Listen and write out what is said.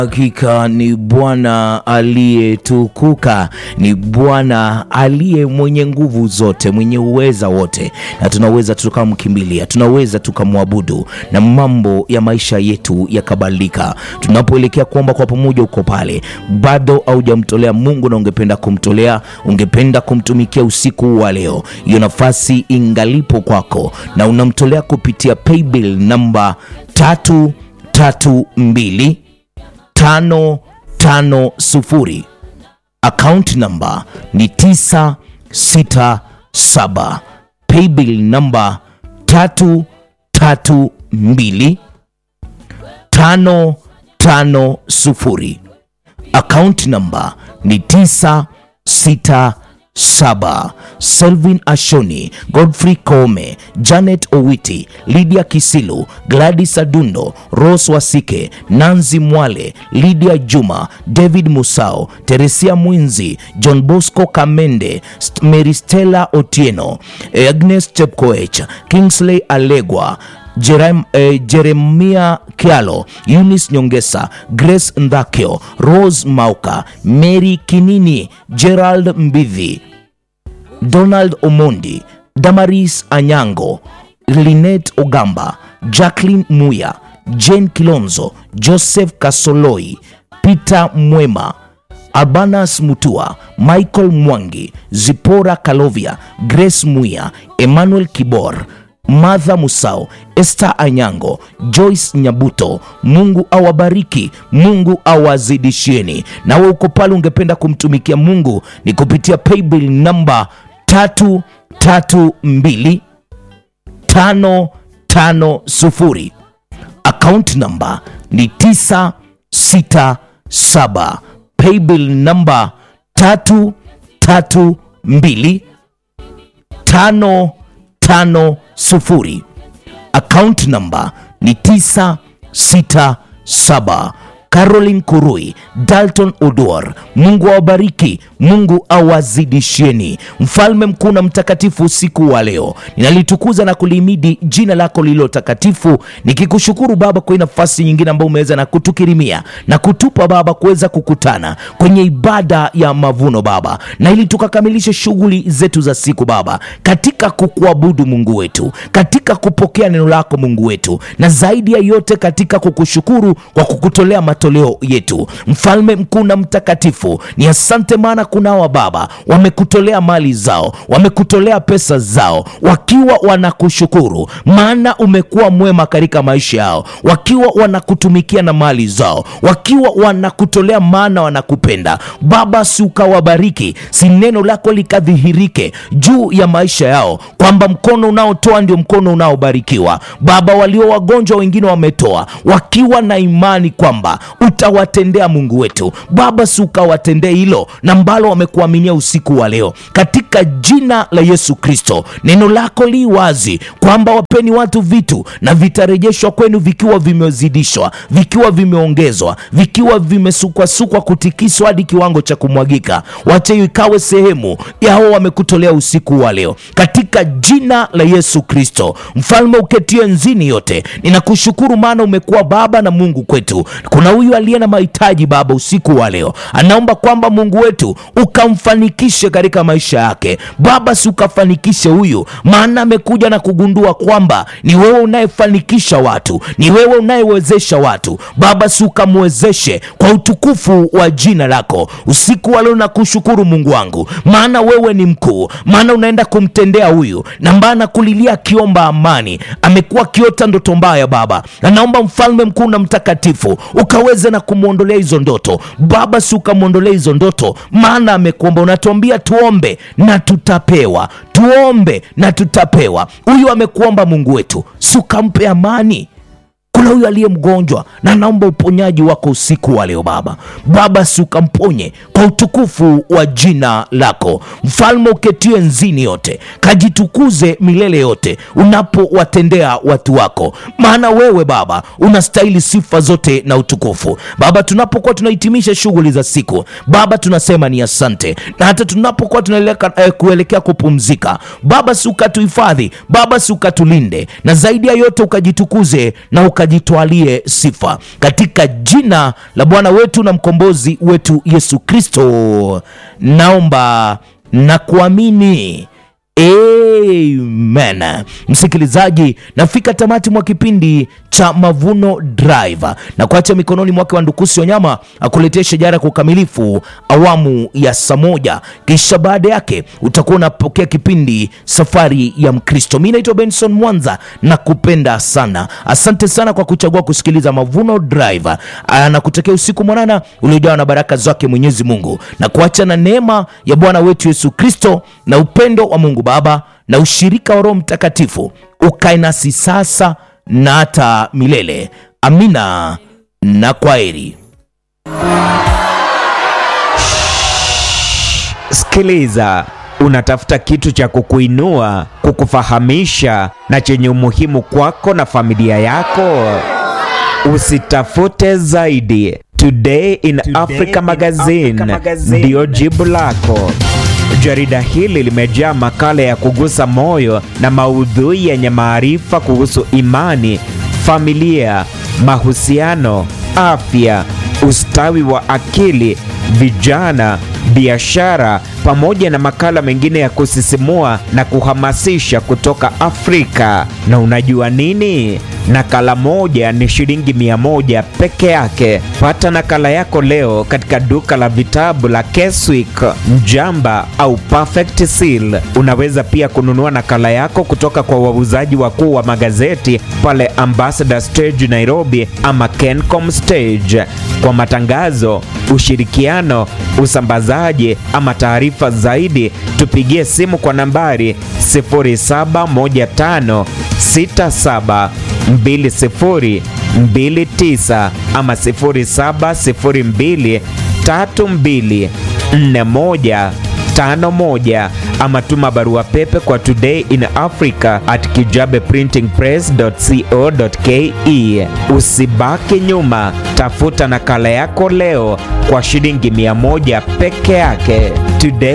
Hakika ni Bwana aliyetukuka, ni Bwana aliye mwenye nguvu zote, mwenye uweza wote, na tunaweza tukamkimbilia, tunaweza tukamwabudu na mambo ya maisha yetu yakabadilika. Tunapoelekea kuomba kwa pamoja, uko pale bado haujamtolea Mungu na ungependa kumtolea, ungependa kumtumikia usiku wa leo, hiyo nafasi ingalipo kwako, na unamtolea kupitia paybill namba tatu tatu mbili tano tano sufuri. Account number ni tisa sita saba. Paybill namba tatu tatu mbili tano tano sufuri. Account number ni tisa sita saba. Selvin Ashoni, Godfrey Kome, Janet Owiti, Lydia Kisilu, Gladys Adundo, Rose Wasike, Nanzi Mwale, Lydia Juma, David Musao, Teresia Mwinzi, John Bosco Kamende, St- Mary Stella Otieno, Agnes Chepkoech, Kingsley Alegwa, Jerem, eh, Jeremia Kialo, Eunice Nyongesa, Grace Ndakio, Rose Mauka, Mary Kinini, Gerald Mbidhi, Donald Omondi, Damaris Anyango, Linet Ogamba, Jacqueline Muya, Jane Kilonzo, Joseph Kasoloi, Peter Mwema, Albanas Mutua, Michael Mwangi, Zipora Kalovia, Grace Muya, Emmanuel Kibor, Martha Musao, Esther Anyango, Joyce Nyabuto. Mungu awabariki, Mungu awazidishieni. Nawe uko pale ungependa kumtumikia Mungu ni kupitia paybill namba tatu tatu mbili tano tano sufuri. Account number ni tisa sita saba. Paybill namba tatu tatu mbili tano tano sufuri. Account number ni tisa sita saba. Caroline Kurui, Dalton Odor, Mungu awabariki, Mungu awazidishieni. Mfalme mkuu na mtakatifu, usiku wa leo ninalitukuza na kulihimidi jina lako lililo takatifu, nikikushukuru Baba kwa hii nafasi nyingine ambayo umeweza na kutukirimia na kutupa Baba kuweza kukutana kwenye ibada ya mavuno Baba, na ili tukakamilishe shughuli zetu za siku Baba, katika kukuabudu Mungu wetu, katika kupokea neno lako Mungu wetu, na zaidi ya yote katika kukushukuru kwa kukutolea matoleo yetu. Mfalme mkuu na mtakatifu, ni asante, maana kunawa Baba wamekutolea mali zao, wamekutolea pesa zao, wakiwa wanakushukuru, maana umekuwa mwema katika maisha yao, wakiwa wanakutumikia na mali zao, wakiwa wanakutolea, maana wanakupenda Baba. Si ukawabariki, si neno lako likadhihirike juu ya maisha yao, kwamba mkono unaotoa ndio mkono unaobarikiwa Baba. Walio wagonjwa wengine wametoa wakiwa na imani kwamba utawatendea Mungu wetu Baba, si ukawatendee hilo na mbalo wamekuaminia usiku wa leo, katika jina la Yesu Kristo. Neno lako li wazi kwamba wapeni watu vitu na vitarejeshwa kwenu vikiwa vimezidishwa, vikiwa vimeongezwa, vikiwa vimesukwasukwa, kutikiswa hadi kiwango cha kumwagika. Wache hiyo ikawe sehemu yao wamekutolea usiku wa leo, katika jina la Yesu Kristo. Mfalme uketie nzini yote, ninakushukuru maana umekuwa Baba na Mungu kwetu. Kuna huyu aliye na mahitaji Baba usiku wa leo, anaomba kwamba Mungu wetu ukamfanikishe katika maisha yake Baba, si ukafanikishe huyu, maana amekuja na kugundua kwamba ni wewe unayefanikisha watu, ni wewe unayewezesha watu Baba, si ukamwezeshe kwa utukufu wa jina lako usiku wa leo. Nakushukuru Mungu wangu, maana wewe ni mkuu, maana unaenda kumtendea huyu na mbana anakulilia akiomba amani, amekuwa akiota ndoto mbaya Baba, na naomba mfalme mkuu na mtakatifu ukaweze na kumwondolea hizo ndoto Baba, si ukamwondolea hizo ndoto, maana amekuomba. Unatuambia tuombe na tutapewa, tuombe na tutapewa. Huyu amekuomba Mungu wetu, si ukampe amani kuna huyu aliye mgonjwa na naomba uponyaji wako usiku wa leo Baba. Baba, si ukamponye kwa utukufu wa jina lako. Mfalme uketie nzini yote, kajitukuze milele yote unapowatendea watu wako, maana wewe Baba unastahili sifa zote na utukufu. Baba, tunapokuwa tunahitimisha shughuli za siku Baba, tunasema ni asante, na hata tunapokuwa tunaelekea eh, kuelekea kupumzika Baba, si ukatuhifadhi Baba, si ukatulinde, na zaidi ya yote ukajitukuze na ukaji ukajitwalie sifa katika jina la Bwana wetu na mkombozi wetu Yesu Kristo, naomba na kuamini. Amen. Msikilizaji, nafika tamati mwa kipindi cha Mavuno Drive na kuacha mikononi mwake wa Ndukusi Wanyama akuletea shajara kwa ukamilifu awamu ya saa moja, kisha baada yake utakuwa unapokea kipindi Safari ya Mkristo. Mi naitwa Benson Mwanza na kupenda sana, asante sana kwa kuchagua kusikiliza Mavuno Drive na kutakia usiku mwanana uliojawa na baraka zake Mwenyezi Mungu na kuacha na neema ya Bwana wetu Yesu Kristo na upendo wa Mungu Baba na ushirika wa Roho Mtakatifu ukae nasi sasa na hata milele. Amina na kwaheri. Sikiliza, unatafuta kitu cha kukuinua, kukufahamisha na chenye umuhimu kwako na familia yako? Usitafute zaidi. Today in Today Africa in Magazine Africa Magazine. ndiyo jibu lako. Jarida hili limejaa makala ya kugusa moyo na maudhui yenye maarifa kuhusu imani, familia, mahusiano, afya, ustawi wa akili, vijana, biashara pamoja na makala mengine ya kusisimua na kuhamasisha kutoka Afrika. Na unajua nini? Nakala moja ni shilingi mia moja peke yake. Pata nakala yako leo katika duka la vitabu la Keswick, Mjamba au Perfect Seal. Unaweza pia kununua nakala yako kutoka kwa wauzaji wakuu wa magazeti pale Ambassador Stage Nairobi ama Kencom Stage. Kwa matangazo, ushirikiano, usambazaji ama taarifa zaidi, tupigie simu kwa nambari 071567 2029 ama 0702 32 41 51 ama tuma barua pepe kwa today in africa at kijabeprintingpress.co.ke. Usibaki nyuma, tafuta nakala yako leo kwa shilingi 100 peke yake. Today